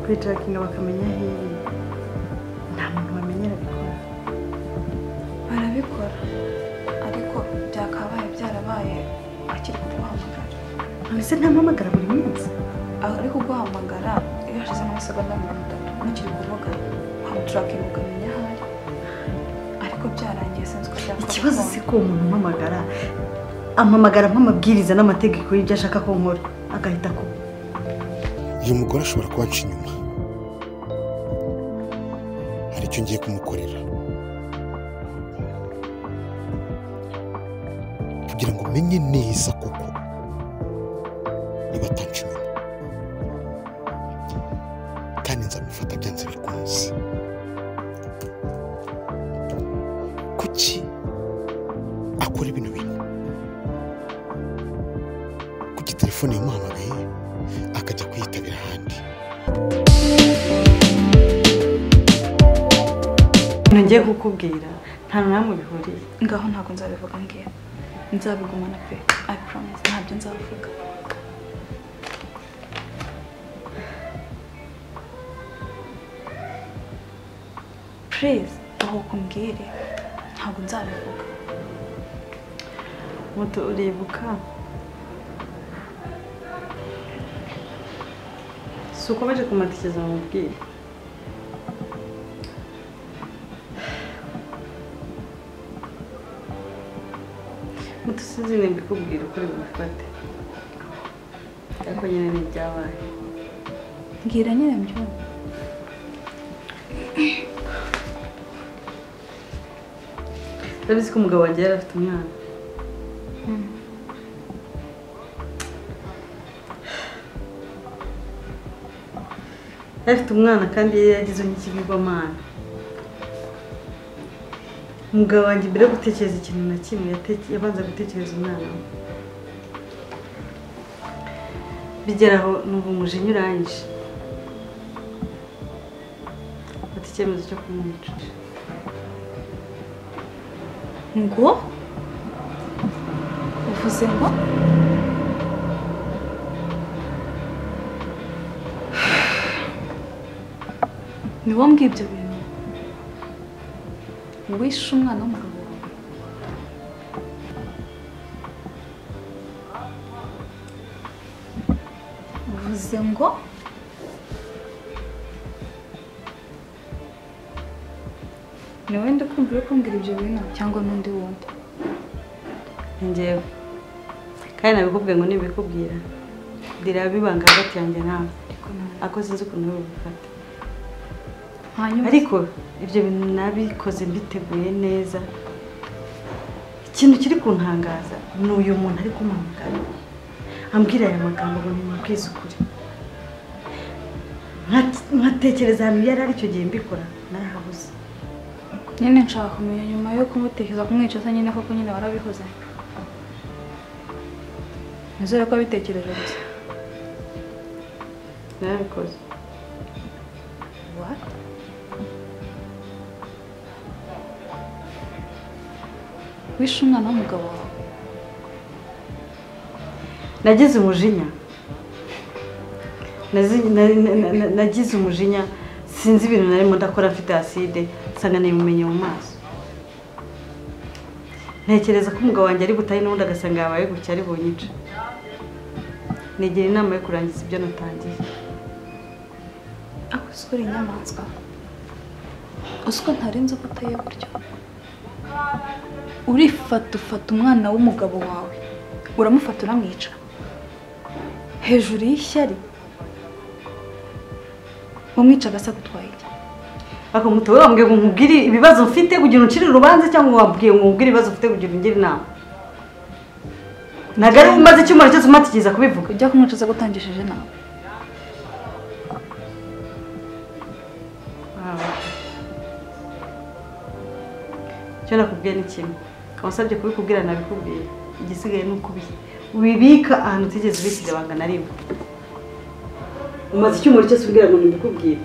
kuyitarakinga bakamenya aho iri nta muntu bamenye arabikora barabikora ariko byakabaye byarabaye akiri kuguhamagara mbese ntampamagara buri munsi ari kuguhamagara iyo hashize nk'amasegonda mirongo itatu ntukiri kuvuga hamuturakinga ukamenya aho ari ariko byarangiye sinzi ko byakabaye ikibazo si ko uwo muntu umpamagara ampamagara nk'amabwiriza n'amategeko y'ibyo ashaka ko nkora agahita akubwira uyu mugore ashobora kubaca inyuma hari icyo ngiye kumukorera kugira ngo umenye neza koko niba atanca inyuma kandi nzamufata byanze bikunze kuki akora ibintu bintu kuki telefone yamuhamagaye akajya kuyitabira ahandi ibintu ngiye kukubwira nta namwe bihuriye ngaho ntabwo nzabivuga ngiye nzabigumana pe i promise ntabyo nzavuga please aho kumbwire ntabwo nzabivuga moto uribuka si ukomeje kumatikiza mu bwiru moto sinzi nimba ikubwira ukuri bubifate ariko nyine ni ibyabaye mbwira nyine mbyumva urabizi ko umugabo wanjye yari afite umwana yari afite umwana kandi yari yagize n'ikigirwamana umugabo wanjye mbere yo gutekereza ikintu na kimwe yateke- yabanza gutekereza umwana we bigera aho numva umujinya urangije mfata icyemezo cyo kumwica ngo uvuze ngo ni wowe mbwira ibyo bintu wishe umwana w'umugabo wawe uvuze ngo ni wowe ndakumva uri kumbwira ibyo bintu cyangwa n'undi wundi Ni njyewe kandi nabikubwiye ngo nibikubwira ndira bibanga hagati yanjye nawe ariko ntabwo ako sinzi ukuntu uri bubifate hanyuma ariko ibyo bintu nabikoze mbiteguye neza ikintu kiri kuntangaza ni uyu muntu ari kumpamagara ambwira aya magambo ngo nimubwize ukuri Nka- nkatekereza ahantu yari ari icyo gihe mbikora narahabuze nyine nshaka kumenya nyuma yo kumutekereza kumwicaza nyine koko nyine warabikoze nizere ko wabitekereje gusa narabikoze What? wishe umwana w'umugabo wawe nagize umujinya Nazi- na- na- na- na- nagize umujinya sinzi ibintu narimo ndakora mfite acide nsanga nibimenye mu maso ntekereza ko umugabo wanjye ari butahe n'ubundi agasanga yabaye gutya ari bunyica nigira inama yo kurangiza ibyo natangiye ako uzi ko uri inyamaswa uzi ko ntari nzi ko uteye gutya urifata ufata umwana w'umugabo wawe uramufata uramwica hejuru y'ishyari umwica agasa gutwaye iki ariko mutobe wambwiye ngo nkubwire ibibazo mfite kugira ngo uncire urubanza cyangwa wabwiye ngo nkubwire ibibazo mfite kugira ngo ungire inama ntabwo ari we umaze icyumweru cyose umatikiriza kubivuga ujya kumwicuza gutangishije nawe icyo nakubwiye ni kimwe wasabye kubikubwira nabikubwiye igisigaye ni ukubihe ubibika ahantu utigeze ubikira ibanga na rimwe umaze icyumweru cyose umbwira ngo ntibikubwire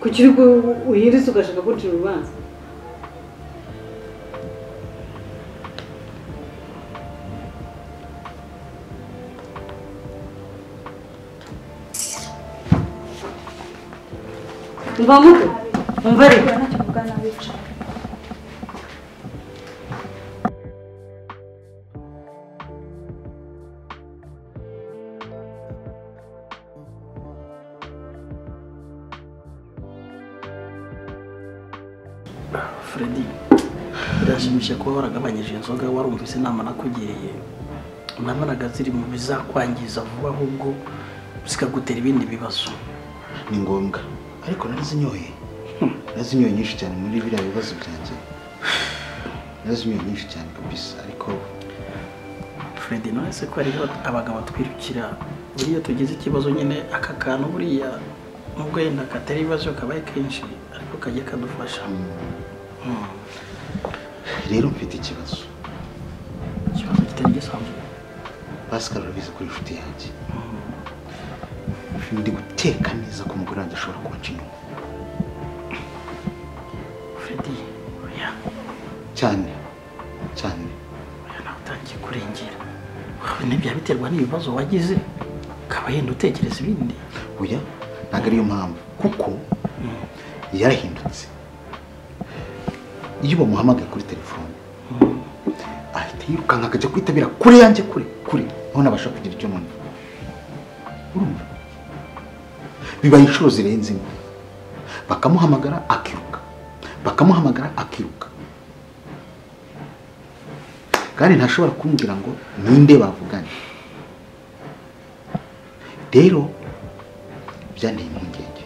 kuki uri gu- uhiriza ugashaka kuncira urubanza umva muto umva rero kubera ntacyo mvuga nawe wicara Freddy birashimishije kuba waragabanyije inzoga warumvise inama nakugiriye nabanaga ziri mu bizakwangiza vuba ahubwo zikagutera ibindi bibazo ni ngombwa ariko narazinyoye narazinyoye nyinshi cyane muri biriya bibazo byanjye narazinyoye nyinshi cyane kabisa ariko Freddy nawe se ko hariho abagabo twirukira buriya tugize ikibazo nyine aka kantu buriya nubwo yenda katari ibibazo kabaye kenshi ariko kajya kadufasha Hmm. rero mfite ikibazo ikibazo kitari gisanzwe pascal urabizi ko ari inshuti yanjye Hmm. ndi guteka neza ko umugore wanjye ashobora kubaca inyuma Freddy oya cyane cyane Oya, nawe utangiye kurengera wawe ntibyaba biterwa n'ibibazo wagize ukaba yenda utekereza ibindi oya ntabwo ariyo mpamvu kuko yarahindutse iyo bamuhamagaye kuri telefone ahita yirukanka akajya kwitabira kure yanjye kure kure noneho nabasha kugira icyo numva urumva bibaye inshuro zirenze imwe bakamuhamagara akiruka bakamuhamagara akiruka kandi ntashobora kumbwira ngo ninde bavuganye rero byanteye impungenge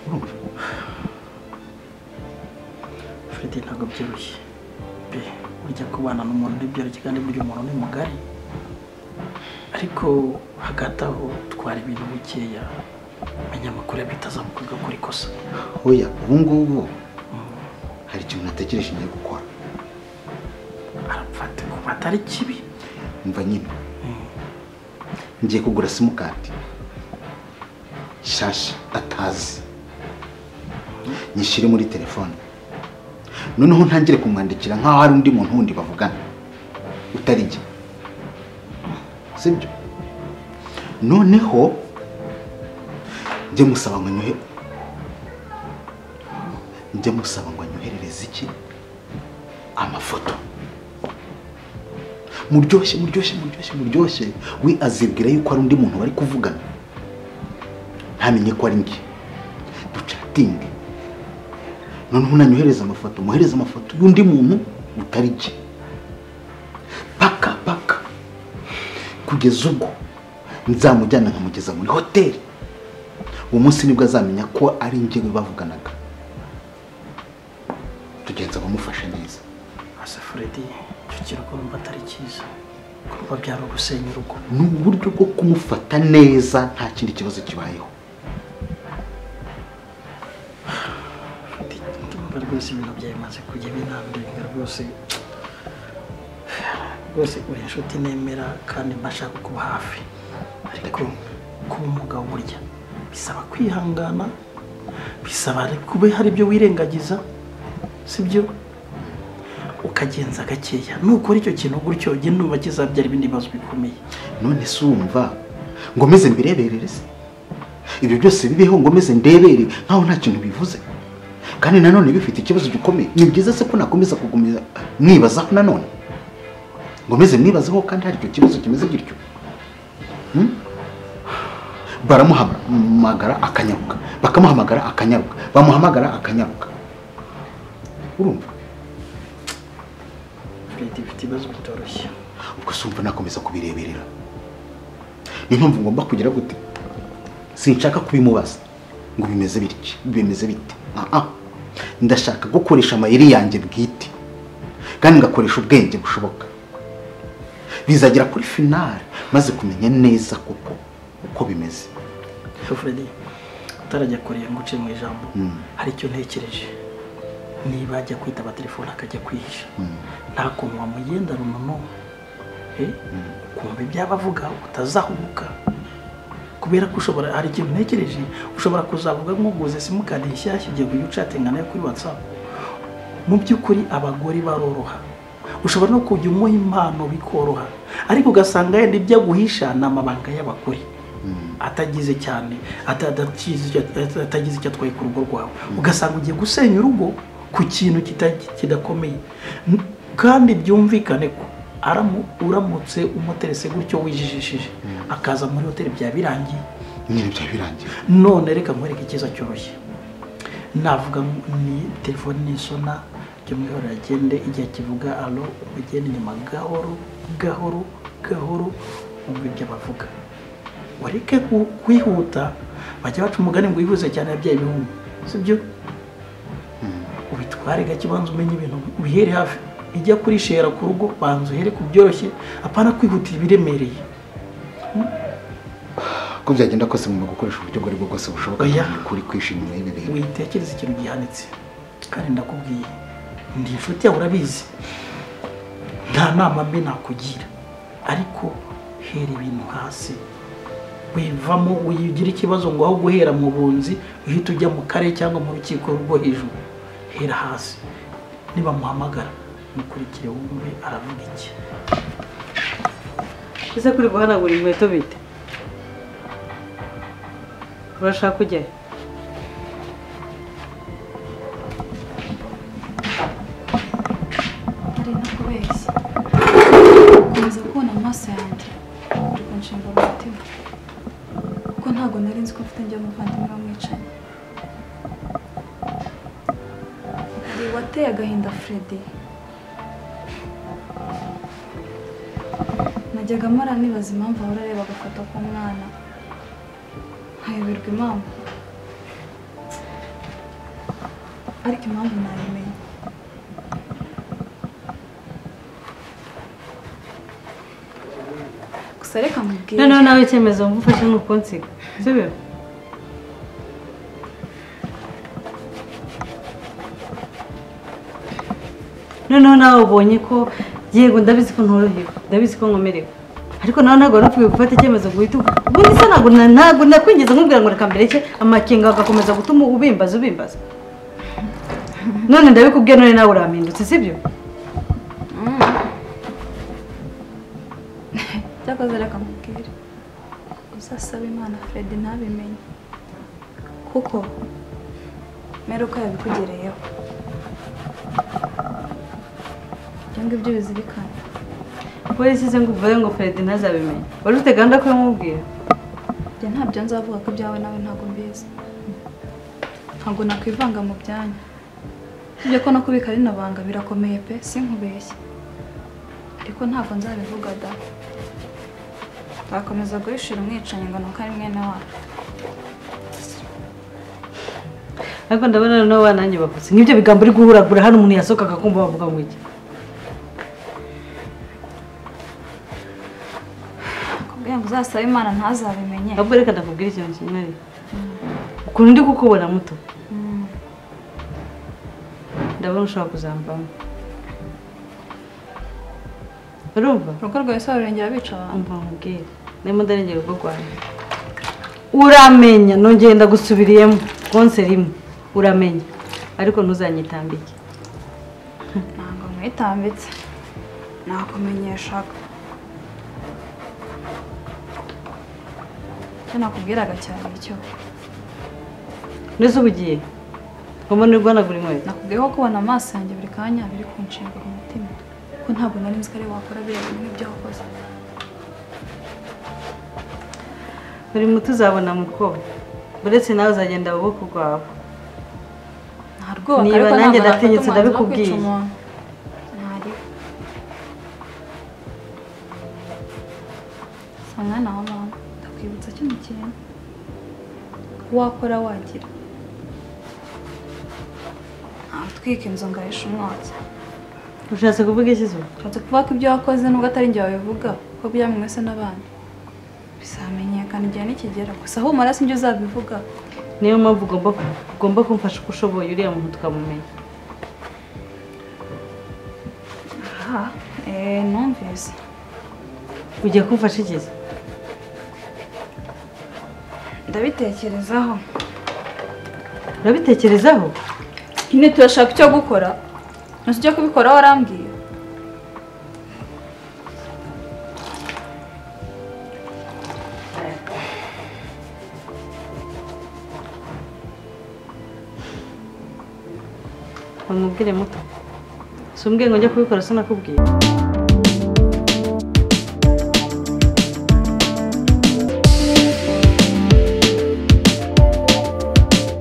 urumva Freddy ntabwo byoroshye be burya kubana n'umuntu ntibyoroshye kandi burya umuntu ni mugari ariko hagati aho twara ibintu bikeya menya amakuru bitazamuka ugakora ikosa oya ubu ngubu Mm. hari ikintu natekereje ngiye gukora arapfata kuba atari kibi mva nyine ngiye kugura simukadi nshyashya atazi nyishyire muri telefone noneho ntangire kumwandikira nk'aho hari undi muntu wundi bavugana utari njye sibyo noneho njye musaba ngo anyohe njye musaba ngo anyoherereze iki amafoto muryoshye muryoshye muryoshye muryoshye we azibwira yuko hari undi muntu bari kuvugana ntamenye ko ari njye ducatinge noneho unanyohereza amafoto muhereze amafoto y'undi muntu utari njye paka paka kugeza ubwo nzamujyana nkamugeza muri hoteli uwo munsi nibwo azamenya ko ari njyewe bavuganaga tugenza abamufashe neza asa Freddy icyo kirugo numva atari cyiza kuba byari ugusenya urugo ni uburyo bwo kumufata neza nta kindi kibazo kibayeho Freddy ndumva rwose ibintu byawe bimaze kujya binandenga rwose rwose uri inshuti nemera kandi mba nshaka kuba hafi ariko kuba umugabo burya bisaba kwihangana bisaba kuba hari ibyo wirengagiza sibyo ukagenza gakeya nukora icyo kintu gutyo ujye numva kizabyara ibindi bibazo bikomeye none se wumva ngo meze mbireberere se ibyo byose bibeho ngo meze ndebere nkaho nta kintu bivuze kandi nanone bifite ikibazo gikomeye ni byiza se ko nakomeza kugumira mwibazaho nanone ngo meze mwibazaho kandi hari icyo kibazo kimeze gityo Hmm? baramuhamagara akanyaruka bakamuhamagara akanyaruka bamuhamagara akanyaruka urumva Freddy ifite ibibazo bitoroshye ubwo se umva nakomeza kubireberera niyo mpamvu ngomba kugira gute sinshaka kubimubaza ngo bimeze bitya bimeze bite aha ndashaka gukoresha amayeri yanjye bwite kandi ngakoresha ubwenge bushoboka bizagera kuri finale maze kumenya neza koko uko bimeze Freddy utarajya kureba ngo uce mu ijambo Mm. hari icyo ntekereje niba ajya kwitaba telefone akajya kwihisha Mm. nta kuntu wamugenda runono Eh, ukumva ibyaba avuga utazahubuka kubera ko ushobora hari ikintu ntekereje ushobora kuzavuga nk'uguze simukadi nshyashya ugiye kujya ucatinga nayo kuri whatsapp mu by'ukuri abagore baroroha ushobora no kujya umuha impano bikoroha ariko ugasanga yenda ibyo aguhisha ni amabanga y'abagore atagize cyane atadakize icyo- atagize icyo atwaye ku rugo rwawe ugasanga ugiye gusenya urugo ku kintu kita- kidakomeye N- kandi byumvikane ko aramu- uramutse umuterese gutyo wijijishije akaza muri hoteli byaba birangiye nyine byaba birangiye none reka nkwereke icyiza cyoroshye navuga ngo ni telefone nisona jya mwihora agende igihe kivuga alo ugende inyuma gahoro gahoro gahoro wumve ibyo bavuga wareke ku- kwihuta bajya baca umugani ngo wihuse cyane yabyaye ibihumbi sibyo ubitware gake ubanza umenye ibintu ubihere hafi ijya kurishera ku rugo banza uhere ku byoroshye apana kwihutira ibiremereye ko byagenda kose mu gukoresha uburyo ubwo ari bwo bwose bushoboka Oya. ni ukuri kwishimira ibi bintu witekereza ikintu gihanitse kandi ndakubwiye ndi inshuti yawe urabizi nta nama mbi nakugira ariko hera ibintu hasi wivamo ugira ikibazo ngo aho guhera mu bunzi uhita ujya mu kare cyangwa mu rukiko rwo hejuru hera hasi nibamuhamagara mukurikire wumve aravuga iki ese kuri guhanagura inkweto bite urashaka kujyayo ari nakubeshya ukomeza kubona amaso yanjye uri kunshinga umutima kuko ntabwo nari nzi ko mfite njya umuvandimwe wamwicaye hari wateye agahinda Freddy najyaga mpora nibaza impamvu ahora areba agafoto k'umwana nkayoberwa impamvu ariko impamvu nayimenye gusa reka mubwire noneho nawe icyemezo wumva ufashe ni ukunsiga sibyo noneho nawe ubonye ko yego ndabizi ko ntorohewe ndabizi ko nkomerewe ariko nawe ntabwo wari ukwiye gufata icyemezo ngo uhite ubu- ubundi se ntabwo na- ntabwo nakwinjiza nkubwira ngo reka mbere cye amakenga agakomeza gutuma ubimbaza ubimbaza none ndabikubwiye none nawe urampindutse sibyo byakoze reka mubwire uzasaba imana fred ntabimenye kuko mera uko yabikugereyeho ibyo ngibyo bizirikana polisi ze ngo uvuge ngo feredi ntazabimenye wari ufite gahunda ko yamubwira njye ntabyo nzavuga ko ibyawe nawe ntabwo mbizi ntabwo nakwivanga mu byanya ibyo ko no kubika rino banga birakomeye pe sinkubeshye ariko ntabwo nzabivuga da wakomeza guhishira umwicanyi ngo ni uko ari mwene wacu ariko ndabona noneho wananjye bavutse nk'ibyo bigambo uri guhuragura hano umuntu yasohoka akakumva bavuga ngo iki kubwira ngo uzasaba imana ntazabimenye ahubwo reka ndakubwira ikintu kimwe rero ukuntu ndi kukubona muto Mm. ndabona ushobora kuzamvamo urumva urugo rwawe se warurengera bica abantu umva nkubwire ndimo ndarengera urugo rwanjye uramenya nongeye ndagusubiriyemo konse rimwe uramenya ariko ntuzanyitambike ntabwo mwitambitse nakumenyeshaga icyo nakubwiraga cyane icyo neza uba ugiye ngomba nuri guhanagura inkweto nakubwiyeho kubona amaso yanjye buri kanya biri kunshengura umutima ko ntabwo nari nzi ko ari wakora biriya bintu nk'ibyo wakoze buri muti uzabona mukobwa uretse nawe uzagenda mu bwoko bwawe nta rwubaka Niba ariko nanjye ntabwo nafata ndatinyutse umwanzuro wo ndabikubwiye. kwica umuntu ntariho si umwana wa mama ndakwibutsa kino kintu ko wakora wagira ntawe utwika inzu ngo ahishe umwotsi ushatse kuvuga iki zuba ushatse kuvuga ko ibyo wakoze nubwo atari njye wabivuga ko byamwe se n'abandi bizamenyekana igihe nikigera gusa humura sinjye uzabivuga niyo mpamvu ugomba ugomba kumfasha uko ushoboye uriya muntu tukamumenya aha eh, numvise ugiye kumfasha ikizi ndabitekerezaho urabitekerezaho nyine turashaka icyo gukora ntuzi icyo kubikoraho warambwiye umubwire muto si umbwiye ngo njye kubikora sinakubwiye